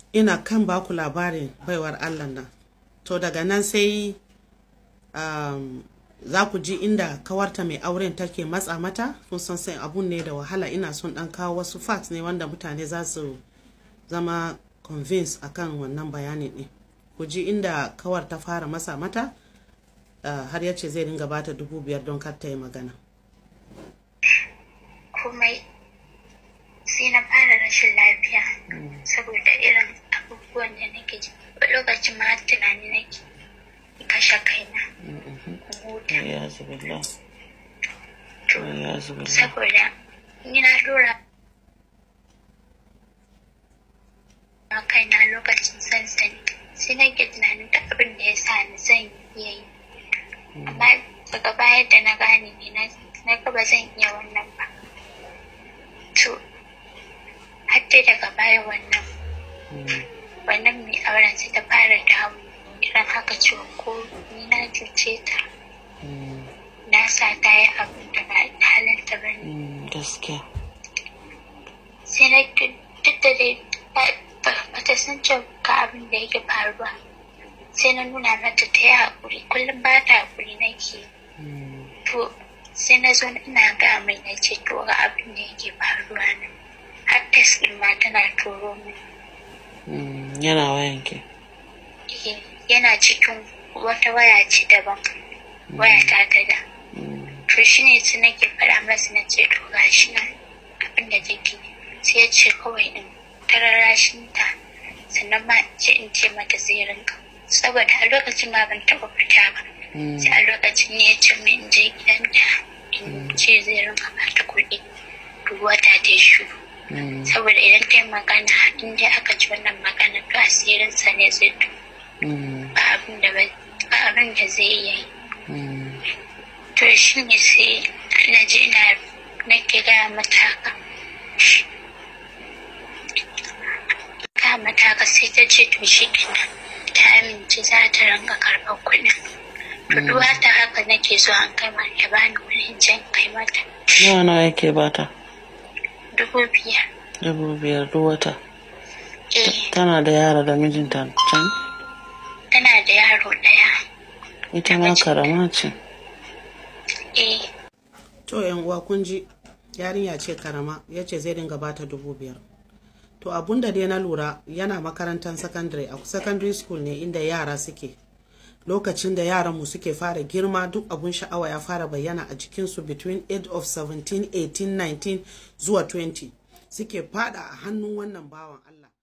ina kan baku labarin baiwar allah nan to daga nan sai um, za ku ji inda kawarta mai auren take matsa mata kun san sai abun ne da wahala ina son dan kawo wasu facts ne wanda mutane za su zama convince akan wannan bayanin ne ku ji inda kawar ta fara masa mata uh, har ya ce zai dinga bata dubu biyar don kar ta yi magana komai sai na fara rashin lafiya saboda irin abubuwan da nake ji lokacin ma har tunani nake kashe kaina huta ya zubillah to ya zubillah saboda ni na dora a kaina lokacin sansani sai nake tunanin da abin da ya sa ni zan iya yi amma daga baya da na gane ne na na ga ba zan iya wannan ba to har dai daga baya wannan wannan mai auren sai ta fara dawo irin haka cewa ko ni na cuce ta na sa ta yi abin da ba halinta ba ne gaskiya sai na duk da dai ba ta san cewa ga abin da yake faruwa sai na nuna mata ta yi haƙuri kullum ba ta haƙuri nake to sai na zo ina ga mai na ce to ga abin da yake faruwa nan har test ɗin ma tana turo min yana wayan ke Eh, yana cikin wata waya ce daban waya ta ta da to shi ne su nake faɗa masa na ce to ga shi nan abin da take sai ya ce kawai in tararashin ta sannan ma in ce in ce mata zai rinka saboda a lokacin ma ban taɓa fita ba sai a lokacin ne ya ce min in je gidanta in ce zai rinka bata kuɗi duk wata ta yi shiru saboda idan ta yi magana in dai aka ji wannan magana to asirinsa ne zai to ba abin da ba ba abin da zai iya yi to shi ne sai na ji ina nake gaya mata haka ga mata haka sai ta ce to shi kenan ta amince za ta ranga karɓar kuɗin to duk wata haka nake so an kai ma ya bani kuɗin can kai mata nawa nawa yake bata dubu biyar dubu biyar duk wata eh tana da yara da mijinta can tana da yaro ɗaya ita ma karama ce eh to yan uwa kun ji yarinya ce karama ya ce zai dinga bata dubu biyar to abun da dai na lura yana makarantar secondary a secondary school ne inda yara suke lokacin da yaranmu suke fara girma duk abun sha'awa ya fara bayyana a jikinsu between age of 17 18 19 zuwa 20 suke fada a hannun wannan bawan Allah